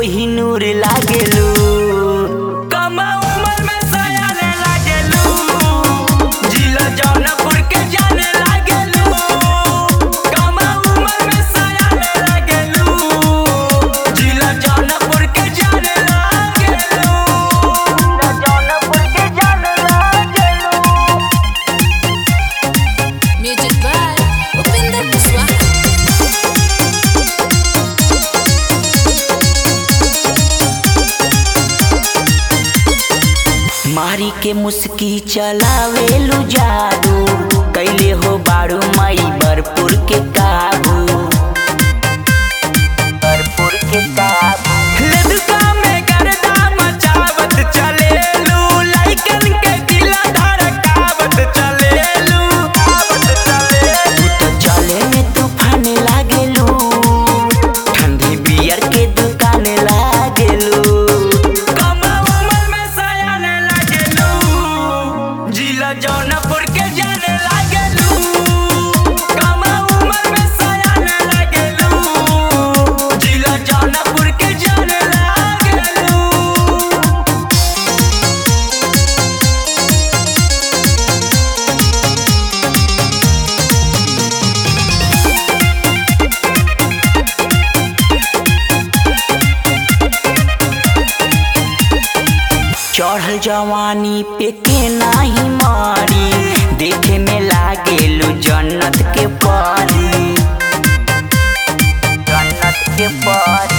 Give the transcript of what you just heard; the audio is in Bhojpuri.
कोहिनूर लागेलू कम उम्र में सयाने लागेलू जिला जौनपुर के जाने लागेलू कम उम्र में सयाने लागेलू जिला जौनपुर के जाने लागेलू जिला जौनपुर के जाने लागेलू Music by Upinder Kuswaha. मारी के मुस्की चलावेलू जादू कैले हो बारू मई बरपुर के काबू बरपुर के काबू लेदुका में गर्दा मचावत चलेलू लाइकन के दिला धड़कावत चलेलू तू तो चले में तूफान लागेलू ठंडी बियर के दुकान लागेलू कम उम्र में सयान लागेलू जिला जौनपुर के जाने लागेलू कम उम्र में सयान लागेलू जिला जौनपुर के जाने लागेलू चढ़ल जवानी पे के नाही मारी देखे में लागेलू जन्नत के परी जन्नत के परी